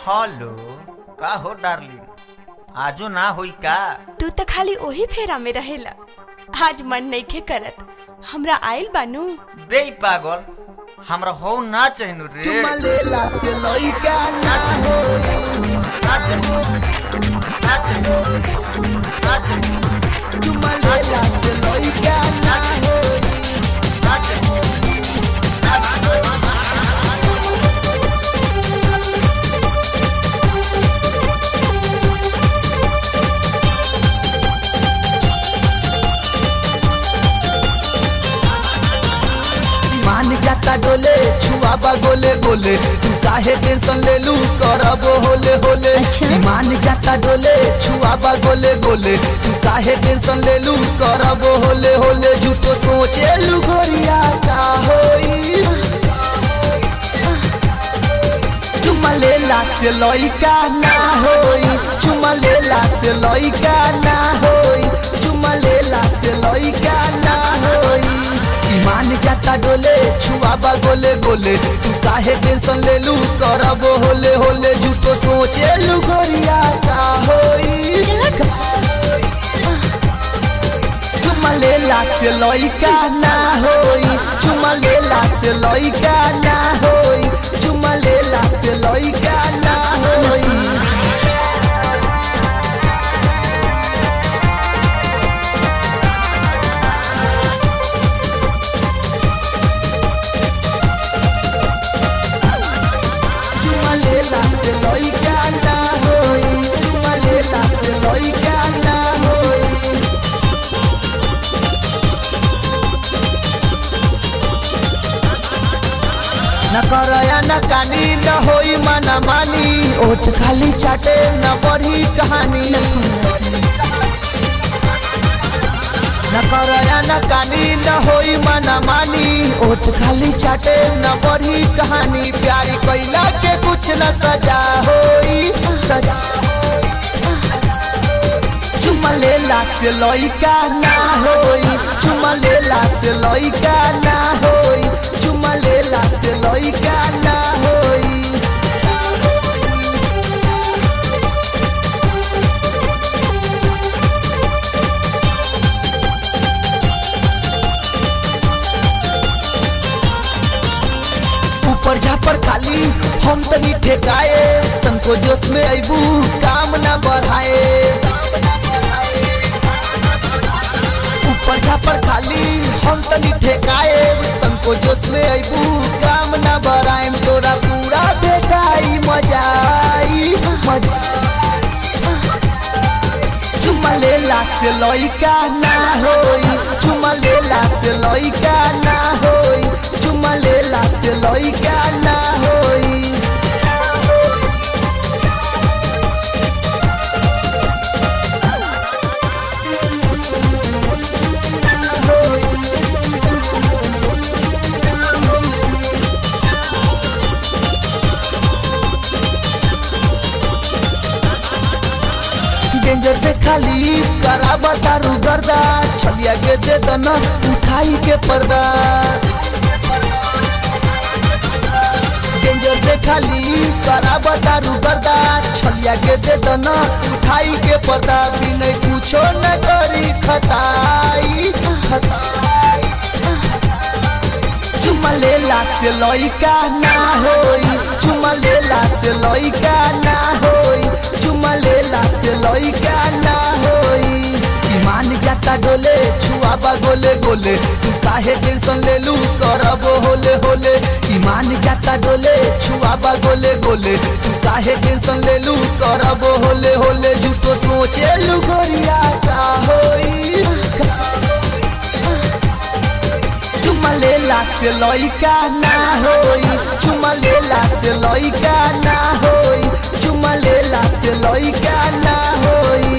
Hello का हो darling आजो ना होई का तू तो खाली ओही फेरा में रहेला आज मन नइखे करत हमरा आइल बानू बे पागल हमरा हो ना चाहिनु रे चुमा लेला से लइका ना हो ना चाहिनु ना चाहिनु ना चाहिनु चुमा लेला से लइका ना हो ना चाहिनु ना चाहिनु मान जाता डोले छुआबा गोले गोले तू काहे टेंशन ले लू करब होले होले अच्छा। मान जाता डोले छुआबा गोले गोले तू काहे टेंशन ले लू करब होले होले झूठो सोचे लू गोरिया का होई चुमा लेला से लइका ना होई चुमा लेला से लइका ना होई चुमा लेला से लइका ना होई ईमान जाता डोले छुआबा गोले गोले तू काहे टेंशन ले लू करब होले होले झूठो सोचे लू गोरिया का होई चुमा लेला से लइका ना होई चुमा लेला से लइका ना होई चुमा लेला से लइका ना होई चुमा लेला से लइका ना होई चुमा लेला से लइका ना होई न करया न कानी न होई मना मानी ओट खाली चाटे न बढ़ी कहानी न करया न कानी न होई मना मानी ओट खाली चाटे न बढ़ी कहानी प्यारी कैला के कुछ न सजा होई सजा चुमा लेला से लइका ना होई चुमा लेला से लइका ना होई चुमा लेला से लइका ना होई ऊपर झापर खाली हम तनी ठेकाए तनको जोश में अबू काम ना बढ़ाए ऊपर झापर खाली हम तनी ठेकाए तनको जोश में अबू काम ना बढ़ाए तोरा पूरा ठेकाई मजा आई मजा चुमा लेला से लइका ना होई चुमा लेला से लइका ना होई चुमा लेला से लइका ना होई डेंजर से खाली करा बतारू गर्दा छलिया के दे दना उठाई के पर्दा डेंजर से खाली करा बतारू गर्दा छलिया के दे दना उठाई के पर्दा बिना कुछो न करी खताई खताई चुमा लेला से लइका ना होई चुमा लेला से लइका ना होई चुमा लेला से लइका ना होई ईमान जाता डोले छुआबा गोले गोले तू काहे टेंशन ले लू करब होले होले ईमान जाता डोले छुआबा गोले गोले तू काहे टेंशन ले लू करब होले होले झूठो सोचे लू गोरिया का होई का चुमा लेला से लइका ना होई चुमा लेला से लइका ना होई चुमा लेला से लइका ना होई